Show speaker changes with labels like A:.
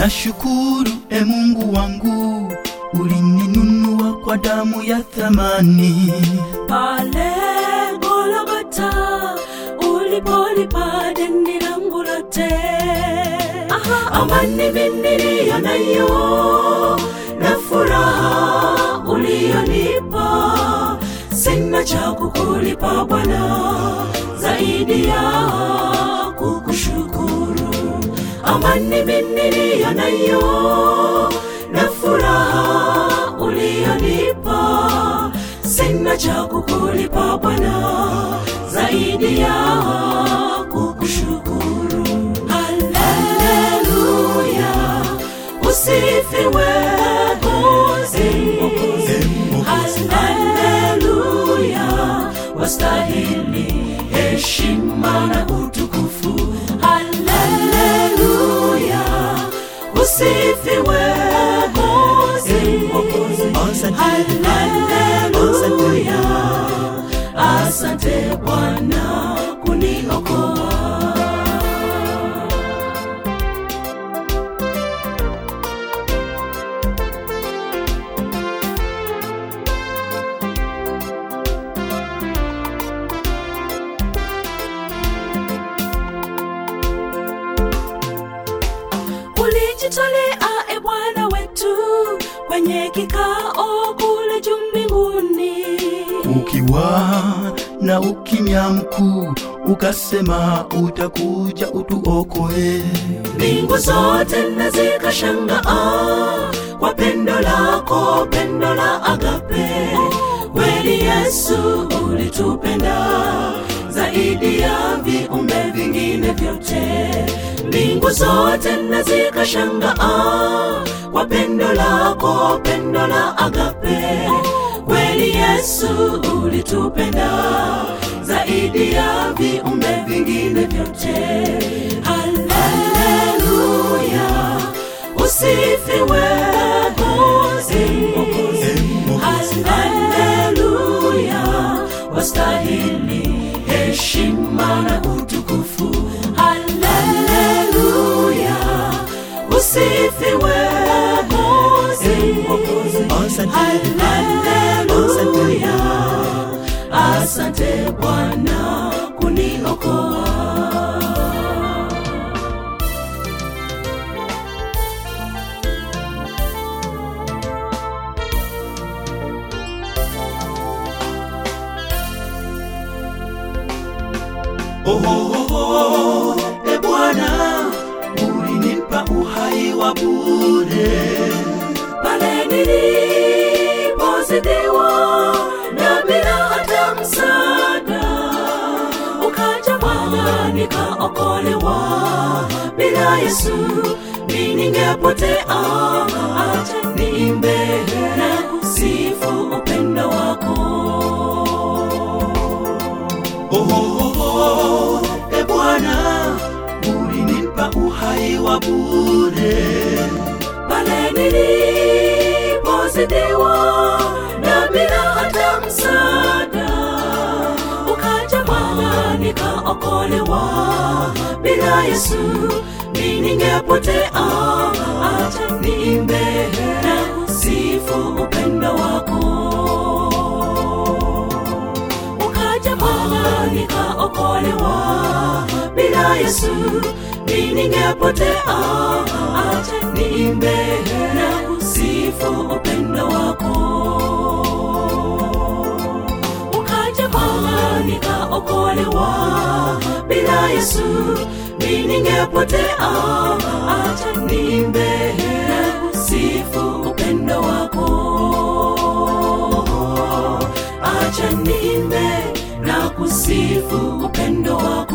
A: Nashukuru e Mungu wangu, ulininunua kwa damu ya thamani.
B: pale Golgotha ulipolipa deni langu lote. Amani mimi niliyo nayo na furaha uliyonipa, sina cha kukulipa Bwana zaidi ya kukushukuru. Amani mimi niliyo nayo na furaha uliyonipa, sina cha kukulipa Bwana zaidi ya kukushukuru. Haleluya, usifiwe Mwokozi. Haleluya, wastahili heshima na utukufu. Haleluya, usifiwe Mwokozi. Haleluya, asante Bwana kuniokoa. ulijitolea e Bwana wetu kwenye kikao kule juu mbinguni.
A: Ukiwa na ukimya mkuu, ukasema utakuja utuokoe.
B: Mbingu zote na zikashangaa kwa pendo lako, pendo la agape. Kweli Yesu ulitupenda zaidi ya viumbe vingine vyote. Mbingu zote na zikashangaa kwa pendo lako, pendo la agape. Kweli Yesu ulitupenda zaidi ya viumbe vingine vyote. Haleluya, usifiwe Mwokozi. Haleluya, wastahili heshima na utukufu. Haleluya, usifiwe Mwokozi. Haleluya, asante Bwana kuniokoa.
A: Oh, e Bwana, ulinipa uhai wa bure.
B: pale nilipozidiwa na bila hata msaada, ukaja Bwana nikaokolewa. Bila Yesu mi ningepotea. Acha niimbe na kusifu upendo wako.
A: Oh, e Bwana, ulinipa uhai wa bure.
B: pale nilipozidiwa na bila hata msaada, ukaja Bwana nikaokolewa. Bila Yesu mi ningepotea. Acha niimbe na kusifu upendo wako. Ukaja Bwana nikaokolewa. Bila Yesu mi ningepotea. Acha niimbe na kusifu upendo wako. Ukaja Bwana nikaokolewa. Bila Yesu mi ningepotea. Acha niimbe na kusifu upendo wako. Acha niimbe na kusifu upendo wako.